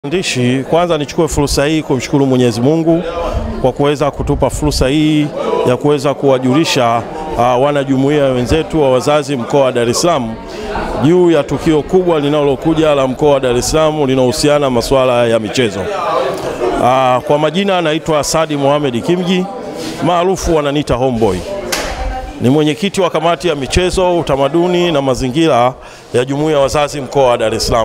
Andishi, kwanza nichukue fursa hii kumshukuru Mwenyezi Mungu kwa kuweza kutupa fursa hii ya kuweza kuwajulisha uh, wanajumuiya wenzetu wa wazazi mkoa wa Dar es Salaam juu ya tukio kubwa linalokuja la mkoa wa Dar es Salaam linahusiana masuala ya michezo. Uh, kwa majina anaitwa Sadi Mohamed Kimji, maarufu wananiita Homeboy. Ni mwenyekiti wa kamati ya michezo, utamaduni na mazingira ya jumuiya ya wazazi mkoa wa Dar es Salaam.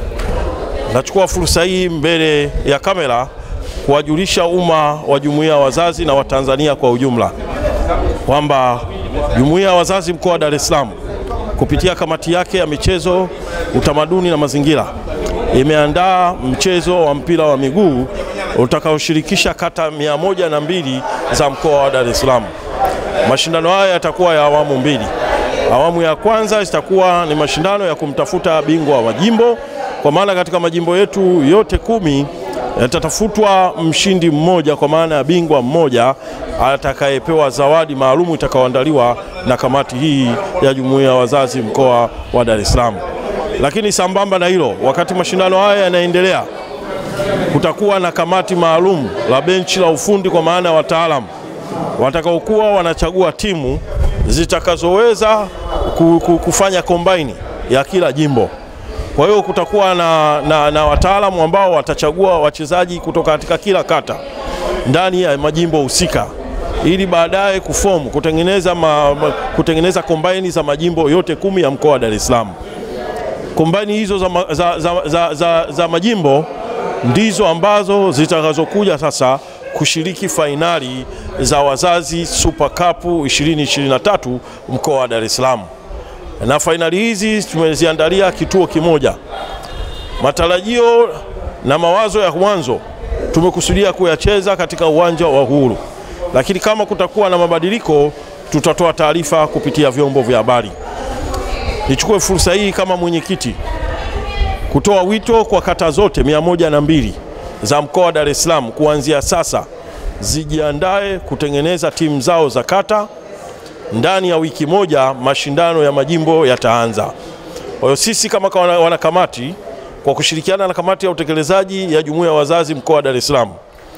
Nachukua fursa hii mbele ya kamera kuwajulisha umma wa jumuiya ya wazazi na Watanzania kwa ujumla kwamba jumuiya ya wazazi mkoa wa Dar es Salaam kupitia kamati yake ya michezo, utamaduni na mazingira imeandaa mchezo wa mpira wa miguu utakaoshirikisha kata mia moja na mbili za mkoa wa Dar es Salaam. Mashindano haya yatakuwa ya awamu mbili. Awamu ya kwanza itakuwa ni mashindano ya kumtafuta bingwa wa majimbo kwa maana katika majimbo yetu yote kumi yatatafutwa mshindi mmoja, kwa maana ya bingwa mmoja atakayepewa zawadi maalumu itakayoandaliwa na kamati hii ya jumuiya ya wazazi mkoa wa Dar es Salaam. Lakini sambamba na hilo, wakati mashindano haya yanaendelea, kutakuwa na kamati maalum la benchi la ufundi, kwa maana ya wataalamu watakaokuwa wanachagua timu zitakazoweza kufanya kombaini ya kila jimbo. Kwa hiyo kutakuwa na, na, na wataalamu ambao watachagua wachezaji kutoka katika kila kata ndani ya majimbo husika ili baadaye kufomu kutengeneza, ma, ma, kutengeneza kombaini za majimbo yote kumi ya mkoa wa Dar es Salaam. Kombaini hizo za, za, za, za, za, za majimbo ndizo ambazo zitakazokuja sasa kushiriki fainali za wazazi Super Cup 2023 mkoa wa Dar es Salaam na fainali hizi tumeziandalia kituo kimoja. Matarajio na mawazo ya mwanzo tumekusudia kuyacheza katika uwanja wa Uhuru, lakini kama kutakuwa na mabadiliko tutatoa taarifa kupitia vyombo vya habari. Nichukue fursa hii kama mwenyekiti kutoa wito kwa kata zote mia moja na mbili za mkoa wa Dar es Salaam kuanzia sasa zijiandae kutengeneza timu zao za kata ndani ya wiki moja mashindano ya majimbo yataanza. Kwa hiyo sisi kama wanakamati kwa kushirikiana na kamati ya utekelezaji ya jumuiya ya wazazi mkoa wa Dar es Salaam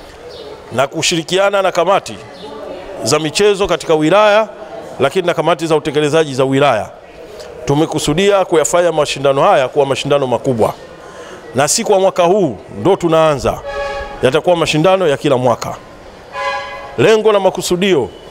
na kushirikiana na kamati za michezo katika wilaya, lakini na kamati za utekelezaji za wilaya, tumekusudia kuyafanya mashindano haya kuwa mashindano makubwa, na si kwa mwaka huu ndo tunaanza, yatakuwa mashindano ya kila mwaka. Lengo na makusudio